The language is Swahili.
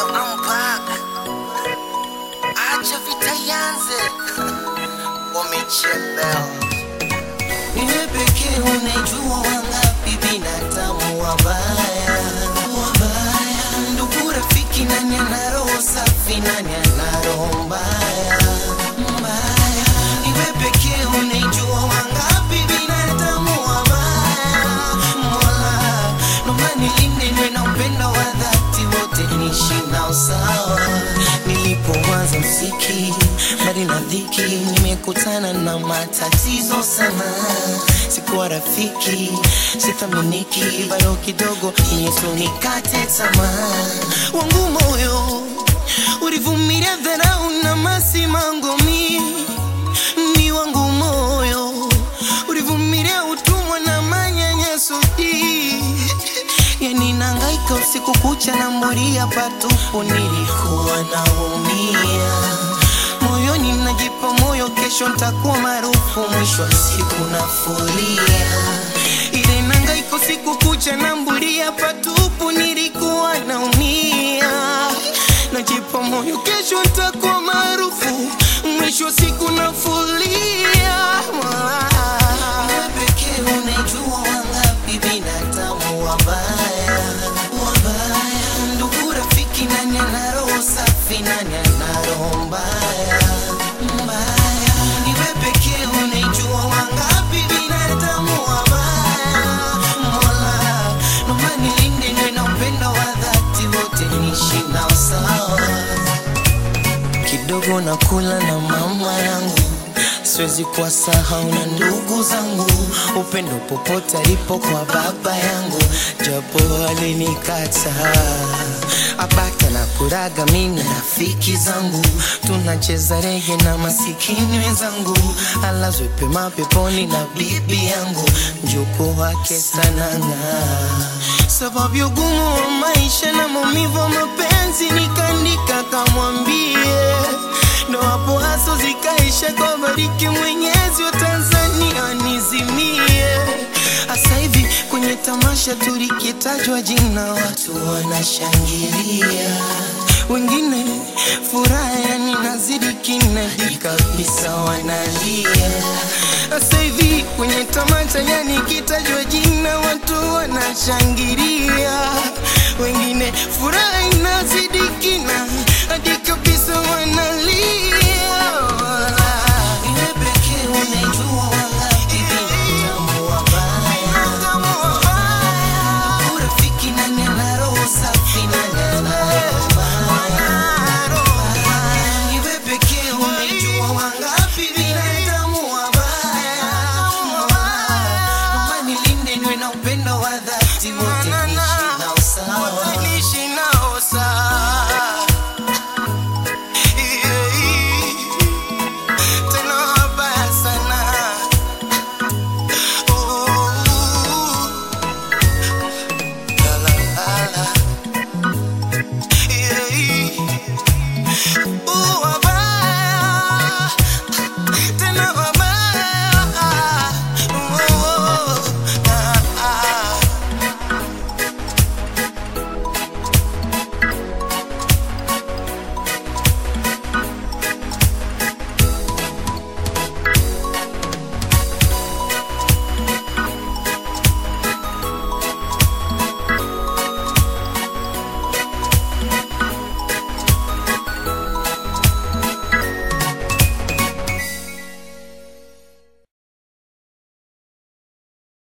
I'm back. Acha vita ianze. Wamechelewa. Niwe pekee unajua wangapi binadamu wabaya. Wabaya. Ndugu rafiki nani ana roho safi nani ana roho mbaya. Mbaya. Niwe pekee unajua wangapi binadamu wabaya. Mola, naomba nilinde niwe na upendo wa dhati wote niishi nao sawa. Nilipoanza mziki mbali na dhiki, nimekutana na matatizo sana. Sikuwa rafiki, sithaminiki, bado kidogo Yesu nikate tamaa. Wangu moyo ulivumilia dharau na masimango mi ni wangu moyo ulivumilia utumwa na manyanyaso hii. yani nangaika usiku kucha na mburia patupu nilikuwa naumia moyoni najipa moyo kesho ntakuwa maarufu mwisho wa siku nafuria ile nangaika usiku kucha na mburia patupu nilikuwa naumia najipa moyo kesho ntakuwa maarufu mwisho wa siku nafulia Wewe pekee unajua wangapi binadamu wabaya wabaya ndugu rafiki nani ana roho safi nani ana roho mbaya mbaya niwe pekee unajua wangapi binadamu wabaya mola naomba nilinde niwe na upendo wa dhati wote niishi nao sawa kidogo nakula na mama yangu siwezi kuwasahau na ndugu zangu upendo popote alipo kwa baba yangu japo alinikata abaka na kuraga mimi na rafiki zangu tunacheza rege na masikini wenzangu alazwe pema peponi na bibi yangu mjuku wake sananga sababu ya ugumu wa maisha na maumivu wa mapenzi nikaandika kamwambie ndo hapo haso zikaisha kwa bariki mwenyezi wa Tanzania nizimie hasa hivi kwenye tamasha tulikitajwa jina watu wanashangilia wengine furaha yani nazidi kinadi kabisa wanalia sasa hivi kwenye tamasha yani kitajwa jina watu wanashangilia